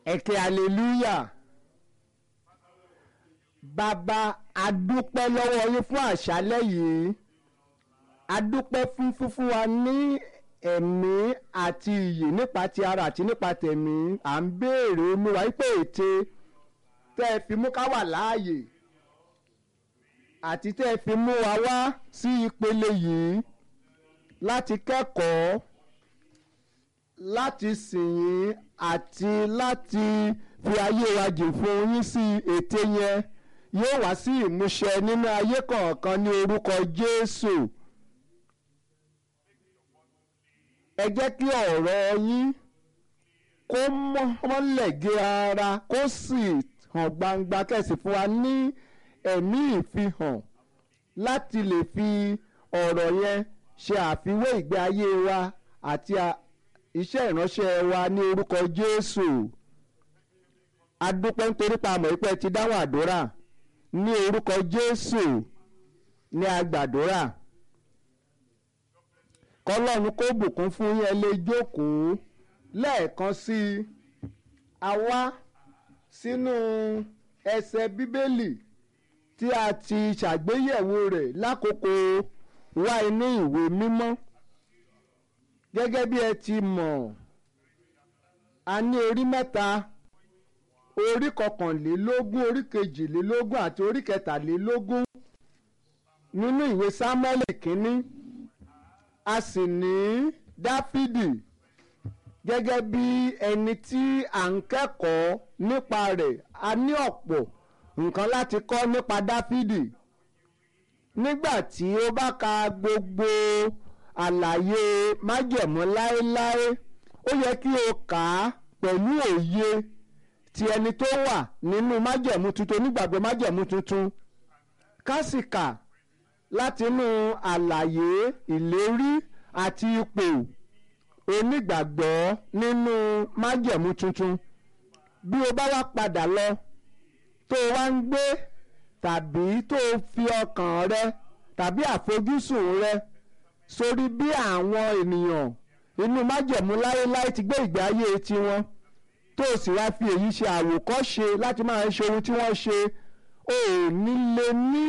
ẹ̀kẹ́ hallelujah bàbá adúpẹ́ lọ́wọ́ yín fún àṣálẹ́ yìí adúpẹ́ fún fúnfún wa ní ẹ̀mí àti iyì nípa ti ara àti nípa tẹ̀mí à ń béèrè olúwa wípé ète tẹ́ ẹ fi mú ká wà láàyè àti tẹ́ ẹ fi mú wa wá sí ìpele yìí láti kẹ́kọ̀ọ́ láti sìn yín àti láti fi ayé wa jìn fún yín sí ète yẹn yóò wá sí ìmúṣẹ nínú ayé kọ̀ọ̀kan ní orúkọ Jésù. ẹ jẹ́ kí ọ̀rọ̀ yín kó mọ́lẹ̀ gé ara kó sì hàn gbangba kẹ̀sì fún wa ní ẹ̀mí ìfihàn láti lè fi ọ̀rọ̀ yẹn ṣe àfiwé ìgbé ayé wa àti iṣẹ́ ìránṣẹ́ wa ní orúkọ Jésù adúpẹ́ nítorí pa àmọ́ ìpẹ́ ti dáhùn àdúrà ní orúkọ Jésù ní agbàdúrà kọlọ́run kó bùkún fún yín ẹ lè jókòó lẹ́ẹ̀kan sí i a wá sínú ẹsẹ̀ bíbélì tí a ti ṣàgbéyẹ̀wò rẹ̀ lákòókò wá inú ìwé mímọ́ gẹ́gẹ́ bí ẹ ti mọ̀ a ní orí mẹ́ta orí kọkànlélógún orí kejìlélógún àti orí kẹtàlélógún nínú ìwé sámúẹ́lì kínní a sì ní dáfídì gẹ́gẹ́ bí ẹni tí à ń kẹ́kọ̀ọ́ nípa rẹ̀ a ní ọ̀pọ̀ nǹkan láti kọ́ nípa dáfídì nígbà tí ó bá ka gbogbo àlàyé májẹ̀mú láéláé ó yẹ kí o kà á pẹ̀lú òye ti ẹni tó wà nínú májẹ̀mú tuntun onígbàgbọ́ májẹ̀mú tuntun kásìkà látinú àlàyé ìlérí àti ipò onígbàgbọ́ nínú májẹ̀mú tuntun bí o bá wá padà lọ tó o wá ń gbé tàbí tó o fi ọkàn rẹ tàbí àfojúsùn rẹ sórí bí àwọn ènìyàn inú májẹ̀mú láéláé ti gbé ìgbé ayé tiwọn tó o sì wá fi èyí ṣe àwòkọ́ṣe láti máa ṣe ohun tí wọ́n ṣe o ò ní lè ní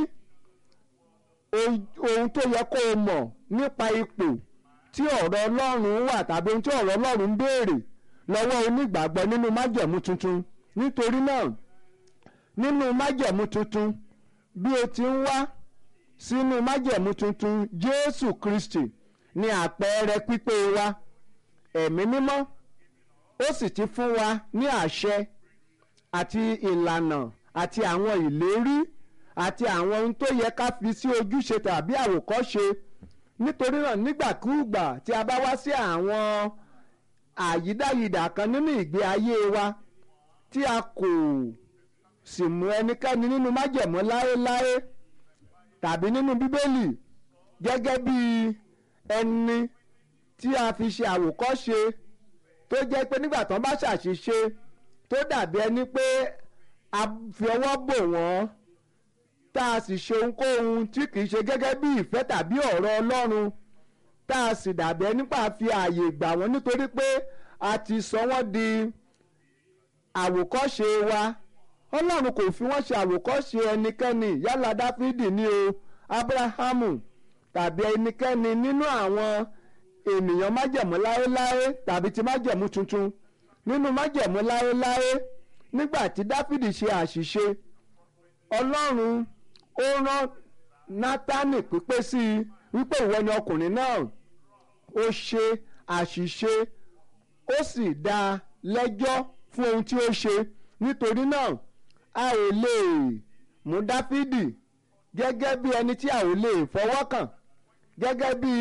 ohun tó yẹ kó o mọ̀ nípa ipò tí ọ̀rọ̀ Ọlọ́run wà tàbí ohun tí ọ̀rọ̀ Ọlọ́run ń béèrè lọ́wọ́ onígbàgbọ́ nínú májẹ̀mú tuntun nítorí náà nínú májẹ̀mú tuntun bí o ti ń wá sínú májẹ̀mú tuntun Jésù Kristi ni àpẹẹrẹ pípé wa ẹ̀mí mímọ́ ó sì ti fún wa ní àṣẹ àti ìlànà àti àwọn ìlérí àti àwọn ohun tó yẹ ká fi sí ojúṣe tàbí àwòkọ́ṣe nítorí náà nígbàkúùgbà tí a bá wá sí àwọn àyídáyidà kan nínú ìgbé ayé wa tí a kò sì mú ẹnikẹ́ni nínú májẹ̀mú láéláé tàbí nínú bíbélì gẹ́gẹ́ bí ẹni tí a fi ṣe àwòkọ́ṣe tó jẹ́ pé nígbà tán bá ṣàṣìṣe tó dàbí ẹni pé a fi ọwọ́ bò wọ́n tá a sì ṣe ohunkóhun tí kìí ṣe gẹ́gẹ́ bí ìfẹ́ tàbí ọ̀rọ̀ Ọlọ́run tá a sì dàbí ẹni pa fi ààyè gbà wọ́n nítorí pé a ti sọ wọ́n di àwòkọ́ṣe wa Ọlọ́run kò fi wọ́n ṣe àwòkọ́ṣe ẹnikẹ́ni yálà Dáfídì ni o Ábúráhámù tàbí ẹnikẹ́ni nínú àwọn ènìyàn májẹ̀mú láéláé tàbí ti májẹ̀mú tuntun nínú májẹ̀mú láéláé nígbà tí Dáfídì ṣe àṣìṣe Ọlọ́run ó rán Nátánì pípé sí i wípé ìwọ ni ọkùnrin náà ó ṣe àṣìṣe ó sì dá a lẹ́jọ́ fún ohun tí ó ṣe nítorí náà a ò lè mú Dáfídì gẹ́gẹ́ bí ẹni tí a ò lè fọwọ́ kàn gẹ́gẹ́ bí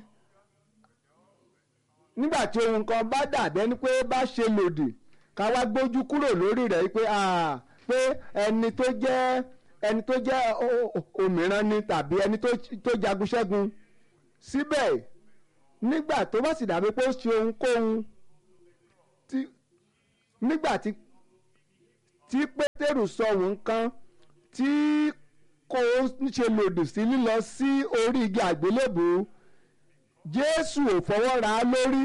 nígbà tí ohun kan bá dàbí ẹni pé bá ṣe lòdì ká wá gbójú kúrò lórí rẹ̀ pé pé ẹni tó jẹ́ ẹni tó jẹ́ òmíràn ni tàbí ẹni tó jagun ṣẹ́gun síbẹ̀ nígbà tó bá sì dàbí pé ó ṣe ohunkóhun tí nígbà tí tí pétérù sọ ohun kan tí kò ṣe lòdì sí lílọ sí orí igi àgbélébùú jésù ò fọwọ́ ra á lórí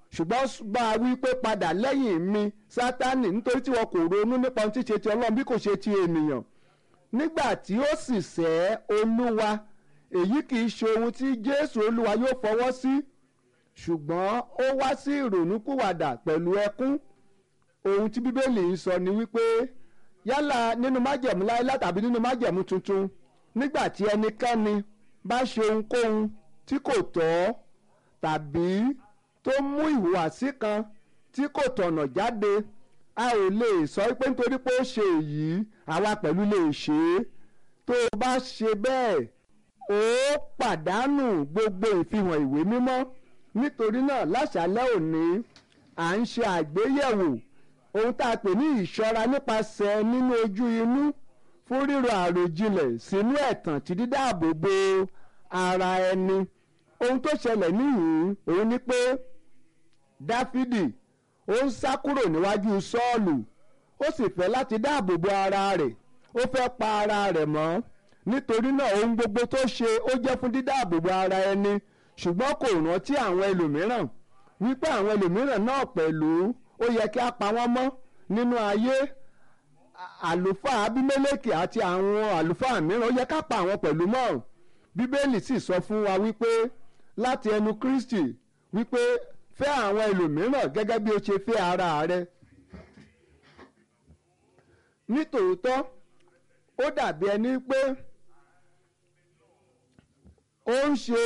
ṣùgbọ́n bá a wí pé padà lẹ́yìn mi sátánì nítorí tí wọn kò ronú nípa ohun tí ṣe ti ọlọ́run bí kò ṣe ti ènìyàn nígbà tí ó sì sẹ́ olúwa èyí kì í ṣe ohun tí jésù olúwa yóò fọwọ́ sí ṣùgbọ́n ó wá sí ìrònúkúwàdà pẹ̀lú ẹkún ohun tí bíbélì ń sọ ni wípé yálà nínú májẹ̀mú láéláé tàbí nínú májẹ̀mú tuntun nígbà tí ẹnikẹ́ni bá ṣe ohunkóhun tí kò tọ́ tàbí tó mú ìhùwàsí kan tí kò tọ̀nà jáde a ò lè sọ pé nítorí pé ó ṣe èyí àwa pẹ̀lú lè ṣe é tó o bá ṣe bẹ́ẹ̀ ó pàdánù gbogbo ìfihàn ìwé mímọ́ nítorí náà láṣálẹ́ òní à ń ṣe àgbéyẹ̀wò ohun tá a pè ní ìṣọ́ra nípasẹ̀ nínú ojú inú fún ríro àròjinlẹ̀ sínú ẹ̀tàn tí dídáàbò bo ara ẹni ohun tó ṣẹlẹ̀ níhìn òun ni pé dáfídì ó ń sá kúrò níwájú sọ́ọ̀lù ó sì fẹ́ láti dáàbò bo ara rẹ̀ ó fẹ́ pa ara rẹ̀ mọ́ nítorí náà ohun gbogbo tó ṣe ó jẹ́ fún dídáàbò bo ara ẹni ṣùgbọ́n kò rántí àwọn ẹlòmíràn wípé àwọn ẹlòmíràn náà pẹ̀lú ó yẹ kí a pa wọ́n mọ́ nínú ayé àlùfáà abímẹ́lẹ́kì àti àwọn àlùfáà mìíràn ó yẹ ká pa àwọn pẹ̀lú mọ́ bíbélì sì sọ fún wa wípé láti ẹnu kristi wípé fẹ́ àwọn ẹlòmíràn gẹ́gẹ́ bí o ṣe fẹ́ ara rẹ nítòótọ́ ó dàbí ẹni pé ó ń ṣe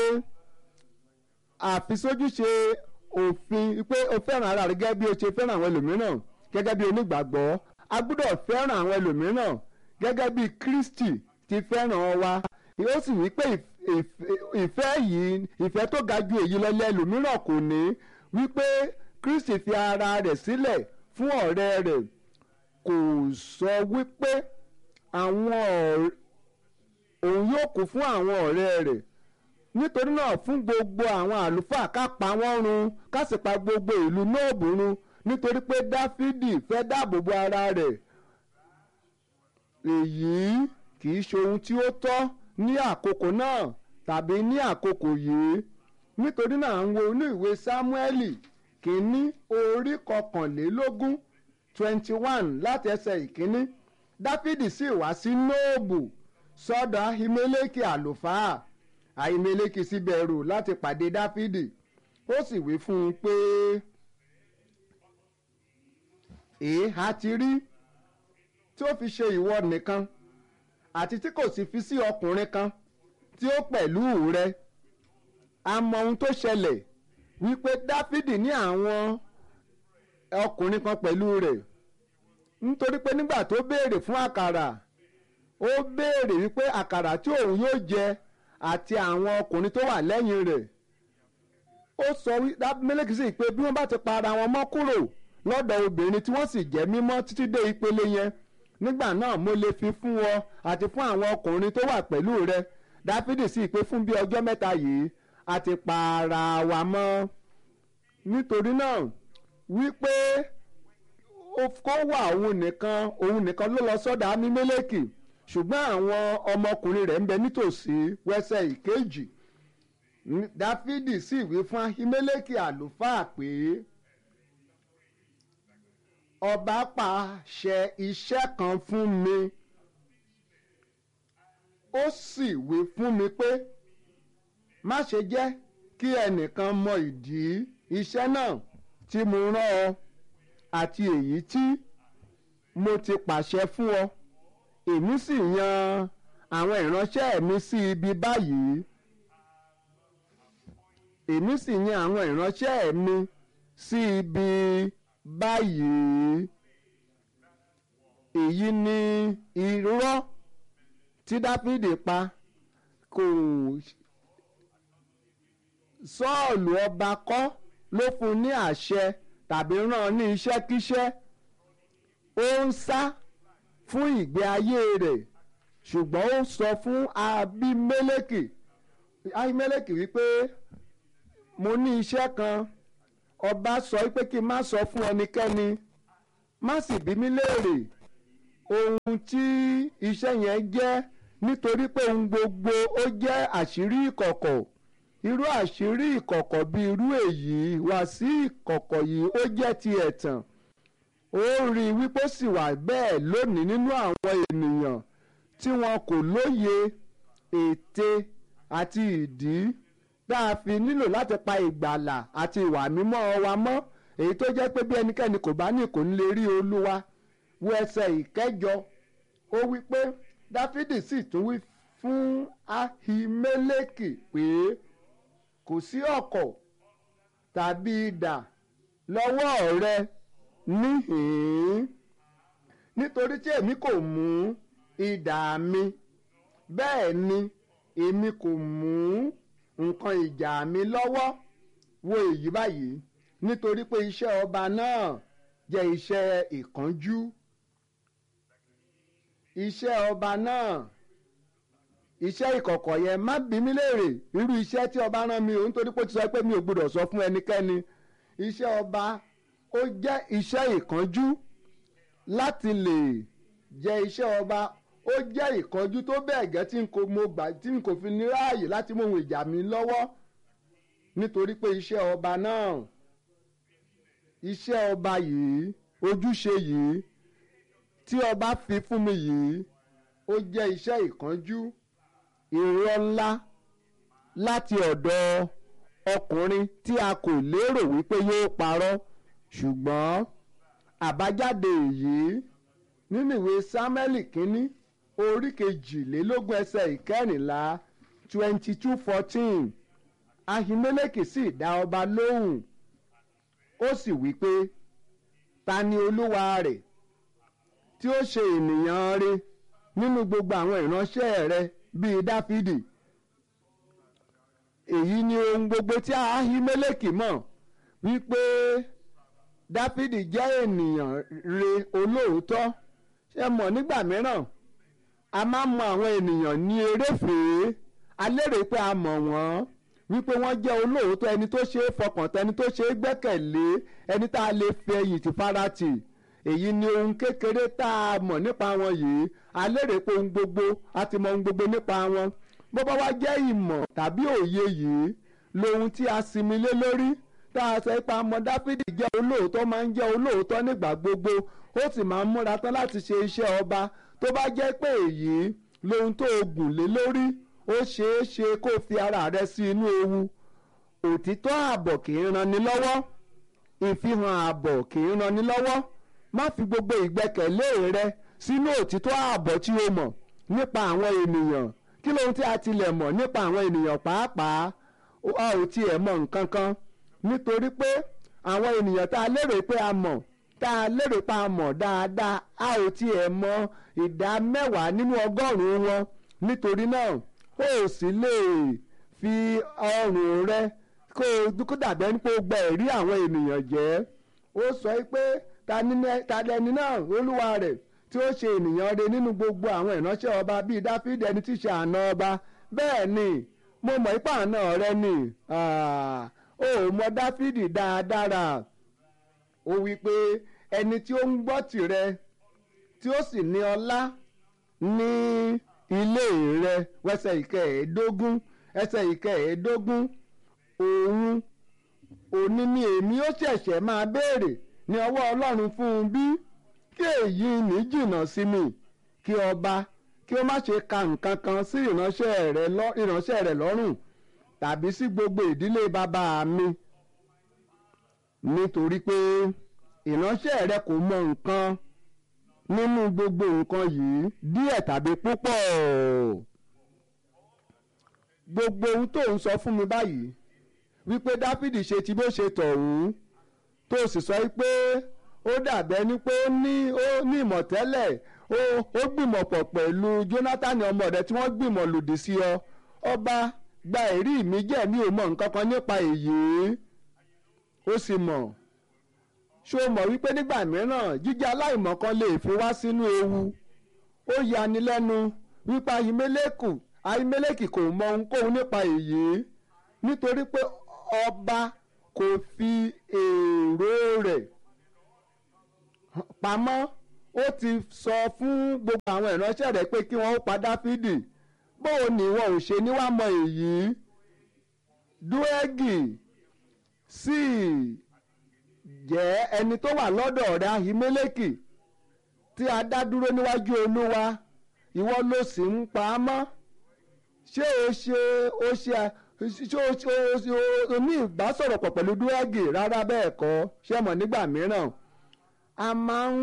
àfisójúṣe òfin pé o fẹ́ràn ara rẹ gẹ́gẹ́ bí o ṣe fẹ́ràn àwọn ẹlòmíràn gẹ́gẹ́ bí onígbàgbọ́ a gbọ́dọ̀ fẹ́ràn àwọn ẹlòmíràn gẹ́gẹ́ bí Kristi ti fẹ́ràn wa ó sì wí pé ìfẹ́ yìí ìfẹ́ tó ga ju èyí lọ lẹ́lòmíràn kò ní wípé Kristi fi ara rẹ̀ sílẹ̀ fún ọ̀rẹ́ rẹ̀ kò sọ wípé àwọn òun yóò kú fún àwọn ọ̀rẹ́ rẹ̀ nítorí náà fún gbogbo àwọn àlùfáà ká pa wọ́n run ká sì pa gbogbo ìlú Nóòbù run nítorí pé Dáfídì fẹ́ dáàbò bo ara rẹ̀ èyí kì í ṣe ohun tí ó tọ́ ní àkókò náà tàbí ní àkókò yìí nítorí náà à ń wo inú ìwé Sámúẹ́lì kìíní orí kọkànlélógún twenty one láti ẹsẹ̀ ìkíní Dáfídì sì wá sí Nóòbù sọ́dọ̀ Ahimeleki àlùfáà Ahimeleki sì bẹ̀rù láti pàdé Dáfídì ó sì wí fún un pé èéha ti rí tí ó fi ṣe ìwọ nìkan àti tí kò sì fi sí ọkùnrin kan tí ó pẹ̀lú rẹ a mọ ohun tó ṣẹlẹ̀ wípé Dáfídì ní àwọn ọkùnrin kan pẹ̀lú rẹ̀ nítorí pé nígbà tó béèrè fún àkàrà ó béèrè wípé àkàrà tí òun yóò jẹ àti àwọn ọkùnrin tó wà lẹ́yìn rẹ̀ ó sọ Abimeleki sí pé bí wọ́n bá ti pa ara wọn mọ́ kúrò lọ́dọ̀ obìnrin tí wọ́n sì jẹ́ mímọ́ títí dé ìpele yẹn nígbà náà mo lè fi fún ọ àti fún àwọn ọkùnrin tó wà pẹ̀lú rẹ Dáfídì sì pé fún bí ọjọ́ mẹ́ta yìí a ti pa ara wa mọ́ nítorí náà wípé kó wà òun nìkan òun nìkan ló lọ sọ́dọ̀ Abimeleki ṣùgbọ́n àwọn ọmọkùnrin rẹ̀ ń bẹ nítòsí wẹ́sẹ̀ ìkejì Dáfídì sì wí fún Ahimeleki àlùfáà pé ọba pàṣẹ iṣẹ́ kan fún mi ó sì wí fún mi pé má ṣe jẹ́ kí ẹnìkan mọ ìdí iṣẹ́ náà tí mo rán ọ àti èyí tí mo ti pàṣẹ fún ọ èmi sì yan àwọn ìránṣẹ́ mi sí ibi báyìí èmi sì yan àwọn ìránṣẹ́ mi sí ibi báyìí èyí ni irọ́ tí Dáfídì pa kò Sọ́ọ̀lù ọba kọ́ ló fún ní àṣẹ tàbí rán ní iṣẹ́kíṣẹ́ ó ń sá fún ìgbé ayé rẹ̀ ṣùgbọ́n ó sọ fún Abimeleki Abimeleki wípé mo ní iṣẹ́ kan ọba sọ pé kí n má sọ fún ẹnikẹ́ni má sì bí mí léèrè ohun tí iṣẹ́ yẹn jẹ́ nítorí pé ohun gbogbo ó jẹ́ àṣírí ìkọ̀kọ̀ irú àṣírí ìkọ̀kọ̀ bí irú èyí wá sí ìkọ̀kọ̀ yìí ó jẹ́ ti ẹ̀tàn ó rí i wípé ó sì wà bẹ́ẹ̀ lónìí nínú àwọn ènìyàn tí wọn kò lóye ète àti ìdí tá a fi nílò láti pa ìgbàlà àti ìwà mímọ́ wa mọ́ èyí tó jẹ́ pé bí ẹnikẹ́ni kò bá ní kò ní lè rí olúwa wo ẹsẹ̀ ìkẹjọ ó wí pé dáfídì sì tún wí fún ahimeleki pé kò sí ọ̀kọ̀ tàbí idà lọ́wọ́ rẹ níhìn-ín nítorí tí èmi kò mú idà mi bẹ́ẹ̀ ni èmi kò mú nǹkan ìjà mi lọ́wọ́ wo èyí báyìí nítorí pé iṣẹ́ ọba náà jẹ́ iṣẹ́ ìkánjú iṣẹ́ ọba náà iṣẹ́ ìkọ̀kọ̀ yẹn má bí mi léèrè irú iṣẹ́ tí ọba rán mi ò nítorí pé ó ti sọ pé mi ò gbọdọ̀ sọ fún ẹnikẹ́ni iṣẹ́ ọba ó jẹ́ iṣẹ́ ìkánjú láti lè jẹ́ iṣẹ́ ọba ó jẹ́ ìkánjú tó bẹ́ẹ̀ gẹ́ tí n kò mo gbà tí n kò fi ní ráàyè láti mú ohun ìjà mi lọ́wọ́ nítorí pé iṣẹ́ ọba náà iṣẹ́ ọba yìí ojúṣe yìí tí ọba fi fún mi yìí ó jẹ́ iṣẹ́ ìkánjú irọ́ ńlá láti ọ̀dọ̀ ọkùnrin tí a kò lérò wípé yóò parọ́ ṣùgbọ́n àbájáde èyí nínú ìwé sámẹ́lì kínní orí kejìlélógún ẹsẹ̀ ìkẹrìnlá twenty two fourteen ahimeleki sì dá ọba lóhùn ó sì wí pé ta ni olúwa rẹ̀ tí ó ṣe ènìyàn rẹ̀ nínú gbogbo àwọn ìránṣẹ́ rẹ̀ bíi dáfídì èyí ni ohun gbogbo tí ahimeleki mọ̀ wípé dáfídì jẹ́ ènìyàn rẹ̀ olóòótọ́ ṣe mọ̀ nígbà mìíràn a máa mọ àwọn ènìyàn ní eréfèé a lérò pé a mọ̀ wọ́n wípé wọ́n jẹ́ olóòótọ́ ẹni tó ṣe é fọkàn tán ẹni tó ṣe é gbẹ́kẹ̀lé ẹni tá a lè fi ẹ̀yìn tì farati èyí ni ohun kékeré tá a mọ̀ nípa wọn yìí a lérò pé ohun gbogbo a ti mọ ohun gbogbo nípa wọn bó bá wá jẹ́ ìmọ̀ tàbí òye yìí lohun tí a sinmi lé lórí tá a sọ pé amọ̀ dáfídì jẹ́ olóòótọ́ máa ń jẹ́ olóòótọ́ nígbà gbogbo ó sì máa ń múra tán láti ṣe iṣẹ́ ọba tó bá jẹ́ pé èyí lohun tó o gùn lé lórí ó ṣeé ṣe kó o fi ara rẹ sí inú ewu òtítọ́ ààbọ̀ kì í ranni lọ́wọ́ ìfihàn ààbọ̀ kì í ranni lọ́wọ́ má fi gbogbo ìgbẹ́kẹ̀lé rẹ sínú òtítọ́ ààbọ̀ tí o mọ̀ nípa àwọn ènìyàn kí lóhun tí a tilẹ̀ mọ̀ nípa àwọn ènìyàn pàápàá a ò tiẹ̀ mọ̀ nǹkan kan nítorí pé àwọn ènìyàn tá a lérò pé a mọ̀ tá a lérò pé a mọ̀ dáadáa a ò tiẹ̀ mọ̀ ìdá mẹ́wàá nínú ọgọ́rùn-ún wọn nítorí náà ó sì lè fi ọrùn rẹ kó o dàbẹ́ ní pé o gba ẹ̀rí àwọn ènìyàn jẹ́ ó sọ pé ta lẹni náà olúwa rẹ̀ tí ó ṣe ènìyàn rẹ̀ nínú gbogbo àwọn ìránṣẹ́ ọba bíi dáfídì ẹni tí í ṣe àna ọba bẹ́ẹ̀ ni mo mọ̀ ipá àna rẹ ni ó mọ dáfídì dáadáa ó wí pé ẹni tí ó ń gbọ́ tìrẹ tí ó sì ní ọlá ní ilé rẹ wẹsẹ̀ ìkẹẹ̀ẹ́dógún ẹsẹ̀ ìkẹẹ̀ẹ́dógún òun òní ni èmi ó ṣẹ̀ṣẹ̀ máa béèrè ní ọwọ́ ọlọ́run fún un bí kí èyí ní jìnnà sí mi kí ọba kí ó má ṣe ka nǹkan kan sí ìránṣẹ́ rẹ̀ lọ́rùn tàbí sí gbogbo ìdílé bàbá mi nítorí pé ìránṣẹ́ rẹ kò mọ nǹkan nínú gbogbo nǹkan yìí díẹ̀ tàbí púpọ̀ gbogbo ohun tó ń sọ fún mi báyìí wípé dáfídì ṣe ti bó ṣe tọ̀hún tó sì sọ pé ó dàbẹ́ ni pé ó ní ó ní ìmọ̀tẹ́lẹ̀ ó gbìmọ̀ pọ̀ pẹ̀lú Jónátánì ọmọ rẹ̀ tí wọ́n gbìmọ̀ lòdì sí ọ ọba gba ẹ̀rí mi jẹ́ mi ò mọ nǹkan kan nípa èyí ó sì mọ̀ ṣó mọ̀ wípé nígbà mìíràn jíjẹ́ aláìmọ̀ kan lè fi wá sínú ewu ó yani lẹ́nu wípé Ahimeleki Ahimeleki kò mọ ohunkóhun nípa èyí nítorí pé ọba kò fi èrò rẹ̀ pamọ́ ó ti sọ fún gbogbo àwọn ìránṣẹ́ rẹ̀ pé kí wọ́n ó pa Dáfídì bóun ni wọn ò ṣe ní wàá mọ èyí dúẹ́gì sì jẹ́ ẹni tó wà lọ́dọ̀ rẹ̀ ahimeleki tí a dá dúró níwájú olúwa ìwọ ló sì ń pa á mọ́ ṣé o ṣe o ṣe ṣé o ṣe o ṣe o ní ìbásọ̀rọ̀pọ̀ pẹ̀lú dúẹ́gì rárá bẹ́ẹ̀ kọ́ ṣé mọ̀ nígbà mìíràn a máa ń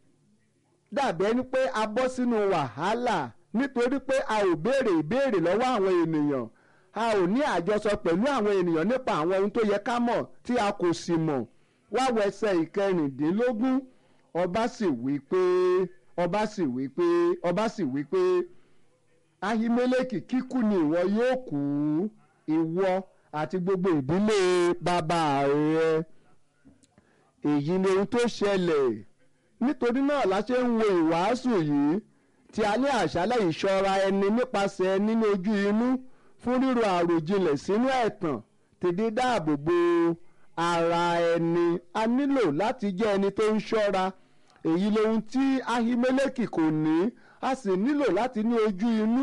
dàbí ẹni pé a bọ́ sínú wàhálà nítorí pé a ò béèrè ìbéèrè lọ́wọ́ àwọn ènìyàn a ò ní àjọsọ pẹ̀lú àwọn ènìyàn nípa àwọn ohun tó yẹ ká mọ̀ tí a kò sì mọ̀ wá wọ ẹsẹ̀ ìkẹrìndínlógún ọba sì wí pé ọba sì wí pé ọba sì wí pé ahimeleki kíkú ni ìwọ yóò kú ìwọ àti gbogbo ìdílé bàbá rẹ èyí ni ohun tó ṣẹlẹ̀ nítorí náà la ṣe ń wo ìwàásù yìí tí a ní àṣálẹ̀ ìṣọ́ra ẹni nípasẹ̀ nínú ojú inú fún ríro àròjinlẹ̀ sínú ẹ̀tàn tèdè dáàbò bo ara ẹni a nílò láti jẹ́ ẹni tó ń ṣọ́ra èyí lohun tí ahimeleki kò ní a sì nílò láti ní ojú inú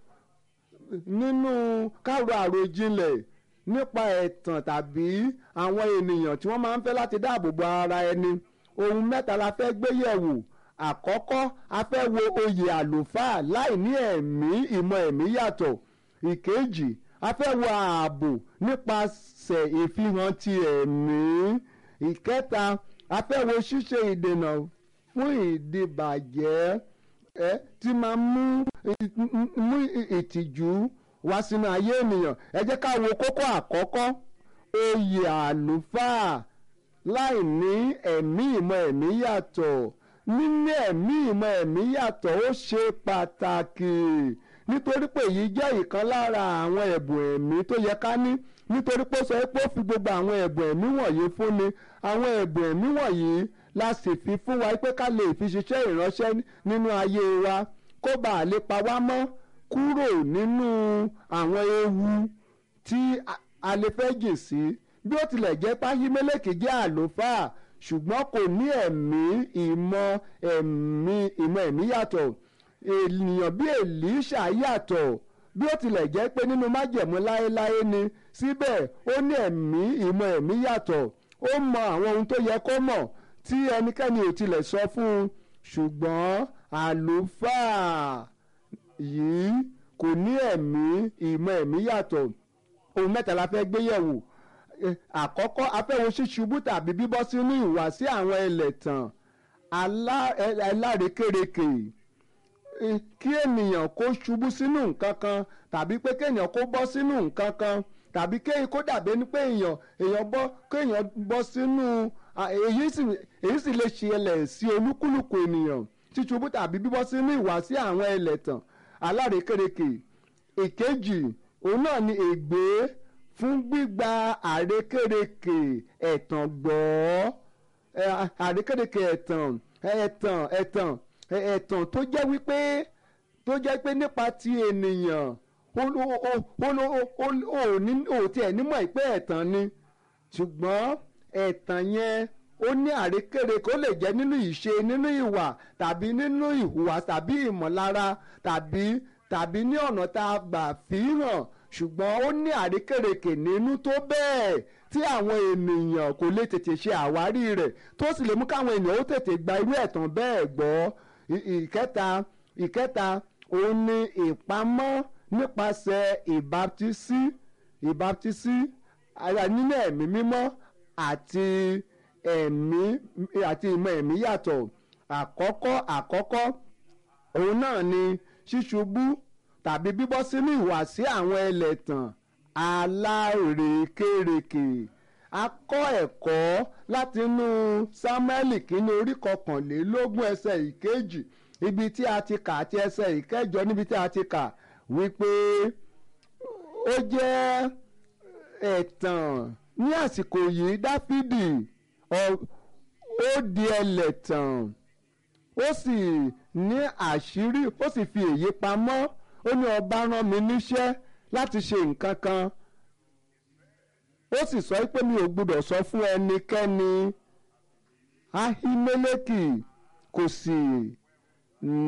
nínú káàró àròjinlẹ̀ nípa ẹ̀tàn tàbí àwọn ènìyàn tí wọ́n máa ń fẹ́ láti dáàbò bo ara ẹni ohun mẹ́ta la fẹ́ gbé yẹ̀wò àkọ́kọ́ a fẹ́ wo oyè àlùfáà láì ní ẹ̀mí ìmọ̀ ẹ̀mí yàtọ̀ ìkejì a fẹ́ wo ààbò nípasẹ̀ ìfihàn ti ẹ̀mí ìkẹta a fẹ́ wo ṣíṣe ìdènà fún ìdìbàjẹ́ ẹ tí máa mú mú ìtìjú wá sínú ayé ènìyàn ẹ jẹ́ ká wo kókó àkọ́kọ́ oyè àlùfáà láì ní ẹ̀mí ìmọ̀ ẹ̀mí yàtọ̀ níní ẹ̀mí ìmọ̀ ẹ̀mí yàtọ̀ ó ṣe pàtàkì nítorí pé èyí jẹ́ ìkan lára àwọn ẹ̀bùn ẹ̀mí tó yẹ ká ní nítorí pé ó sọ pé ó fi gbogbo àwọn ẹ̀bùn ẹ̀mí wọ̀nyí fúnni àwọn ẹ̀bùn ẹ̀mí wọ̀nyí la sì fi fún wa pé ká lè fi ṣiṣẹ́ ìránṣẹ́ nínú ayé wa kó bàa lè pa wá mọ́ kúrò nínú àwọn ewu tí a lè fẹ́ jìn sí bí ó tilẹ̀ jẹ́ páhímẹ́lẹ́kì jẹ́ àlùfáà ṣùgbọ́n kò ní ẹ̀mí ìmọ̀ ẹ̀mí ìmọ̀ ẹ̀mí yàtọ̀ ènìyàn bí èlíṣà yàtọ̀ bí ó tilẹ̀ jẹ́ pé nínú májẹ̀mú láéláé ni síbẹ̀ ó ní ẹ̀mí ìmọ̀ ẹ̀mí yàtọ̀ ó mọ àwọn ohun tó yẹ kó mọ̀ tí ẹnikẹ́ni ò tilẹ̀ sọ fún un ṣùgbọ́n àlùfáà yìí kò ní ẹ̀mí ìmọ̀ ẹ̀mí yàtọ̀ ohun mẹ́ta la fẹ́ gbé yẹ̀wò àkọ́kọ́ afẹ́wo ṣíṣubú tàbí bíbọ́ sínú ìwàsí àwọn ẹlẹ́tàn alárekérekè kí ènìyàn kó ṣubú sínú nǹkan kan tàbí pé kéèyàn kó bọ́ sínú nǹkan kan tàbí kéèyàn kó dàbí ẹni pé èèyàn èèyàn bọ́ kéèyàn bọ́ sínú èyí sì èyí sì lè ṣẹlẹ̀ sí olúkúlùkù ènìyàn ṣíṣubú tàbí bíbọ́ sínú ìwàsí àwọn ẹlẹ́tàn alárekérekè ìkejì òun náà ni ègbé fún gbígba àrékérekè ẹ̀tàn gbọ́ àrékérekè ẹ̀tàn ẹ̀tàn ẹ̀tàn ẹ̀tàn tó jẹ́ wípé tó jẹ́ pé nípa ti ènìyàn ò tiẹ̀ nímọ̀ pé ẹ̀tàn ni ṣùgbọ́n ẹ̀tàn yẹn ó ní àrékérekè ó lè jẹ́ nínú ìṣe nínú ìwà tàbí nínú ìhùwà tàbí ìmọ̀lára tàbí tàbí ní ọ̀nà tá a gbà fi hàn ṣùgbọ́n ó ní àrékèrèkè nínú tó bẹ́ẹ̀ tí àwọn ènìyàn kò lè tètè ṣe àwárí rẹ̀ tó sì lè mú káwọn ènìyàn ó tètè gba irú ẹ̀tàn bẹ́ẹ̀ gbọ́ ìkẹta ìkẹta òun ni ìpamọ́ nípasẹ̀ ìbáptísí ìbáptísí nínú ẹ̀mí mímọ́ àti ẹ̀mí àti ìmọ̀ ẹ̀mí yàtọ̀ àkọ́kọ́ àkọ́kọ́ òun náà ni ṣíṣubú tàbí bíbọ́ sínú ìwàsí àwọn ẹlẹ́tàn alárekérekè a kọ́ ẹ̀kọ́ látinú sámúẹ́lì kínní orí kọkànlélógún ẹsẹ̀ ìkejì ibi tí a ti kà àti ẹsẹ̀ ìkẹjọ níbi tí a ti kà wípé ó jẹ́ ẹ̀tàn ní àsìkò yìí dáfídì ó di ẹlẹ́tàn ó sì ní àṣírí ó sì fi èyí pamọ́ ó ní ọba rán mi níṣẹ́ láti ṣe nǹkan kan ó sì sọ pé mi ò gbọdọ̀ sọ fún ẹnikẹ́ni ahimeleki kò sì